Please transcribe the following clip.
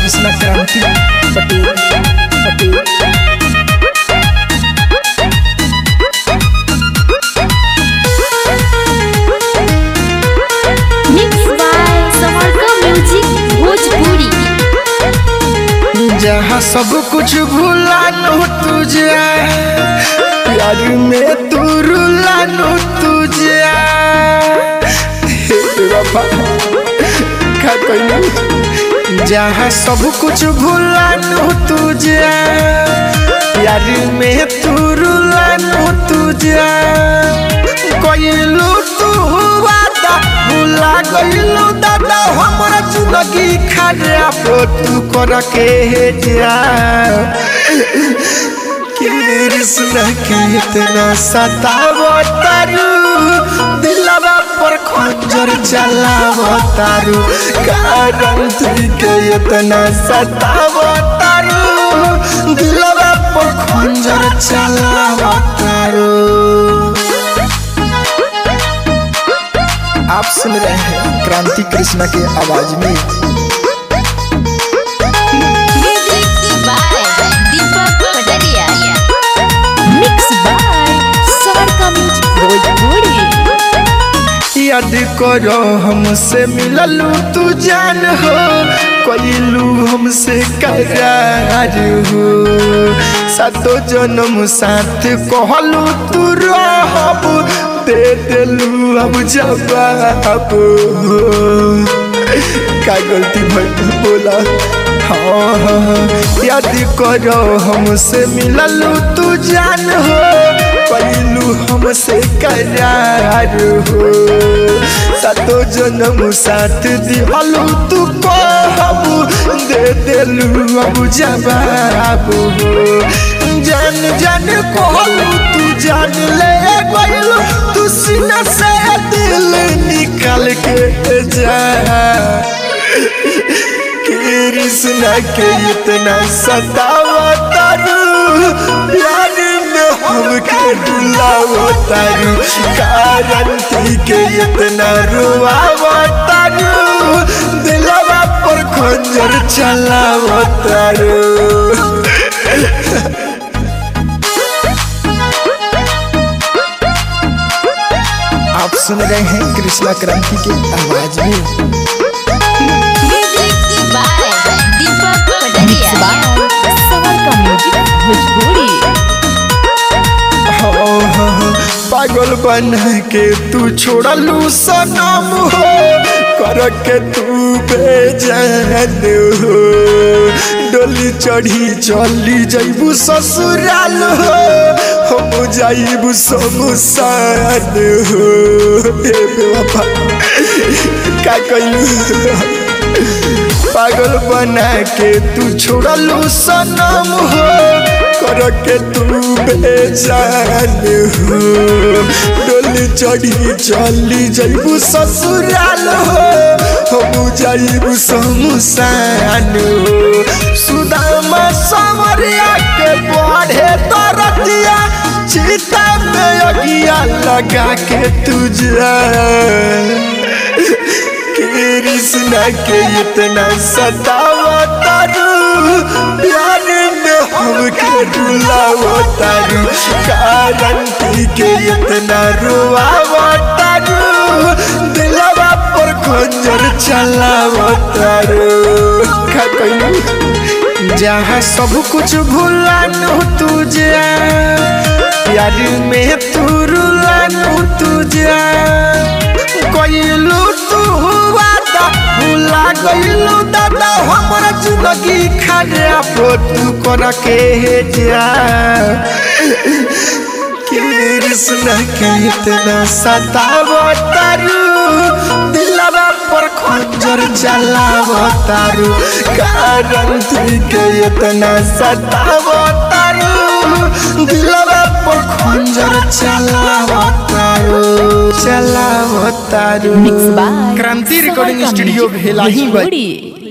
Krishna Kranti Patel Patel mix by समरका music Bhojpuri जहाँ सब कुछ भूला नो तुझे प्यार में तू रुला नो तुझे हे बाबा का कहना जहाँ सब कुछ भूला नो तुझे प्यार में तू रुला नो तुझे कोइलू तू वादा भूला गइलू दादा हमरा जिंदगी खराब तू कर के जा कृष्ण के इतना सताव तारू दिलवा पर खंजर चलाव तारू कारण तुझ के इतना सताव तारू दिलवा पर खंजर चलाव तारू आप सुन रहे हैं क्रांति कृष्णा के आवाज में music by Deepak Kataria mix by समरका म्यूजिक भोजपुरी याद करो हमसे मिललू तू जान हो कोइलू हमसे करार हो सातो जन्म साथ कहलू तू रहब दे दिलू अब जवाब हो का गलती भइल बोला हाँ हाँ हाँ। याद करो हमसे मिललू तू जान हो पहलू हमसे करार हो सातो जन्म साथ दिहलू तू कहबू दे दिलू अब जवाब हो जान जान कहलू तू जान ले गइलू तू सीना से दिल निकाल के जा कृष्णा के इतना सतावा तारू प्यार में हमके डुलावा तारू कारण थी के इतना रुआवा तारू दिलवा पर खंजर चलावा तारू आप सुन रहे हैं कृष्णा क्रांति के आवाज में म्यूजिक बाय दीपक कटरिया समरका म्यूजिक भोजपुरी हाँ, हाँ, हाँ, पागल बन के तू छोड़लू सनम हो कर के तू बेजान हो डोली चढ़ी चली जैबू ससुराल हो हम जाइबू शमशान हो हे बाबा का कइलू पागल बना के तू छोड़लू सनम हो कर के तू बेजान हो डोली चढ़ी चली जैबू ससुराल हो हम जाइबू शमशान हो सुदामा समरिया के बढ़े तरतिया चिता में अगिया लगा के तुझा कृष्णा के इतना सतावा तारू प्यार में हमके डुलावा तारू कारण थी के इतना रुआवा तारू दिलवा पर खंजर चलावा तारू का कहलू जहाँ सब कुछ भूला नो तुझे प्यार में तू रुला नो तुझे कइलू तू वादा भूला गइलू दादा हमरा जिंदगी खराब तू कर के जा कृष्ण के इतना सताव तारू दिलवा पर खंजर चलाव तारू कारण थी के इतना सताव तारू दिलवा पर खंजर चलाव तारू चलाव तारू mix by Kranti recording studio भेला ही भोजपुरी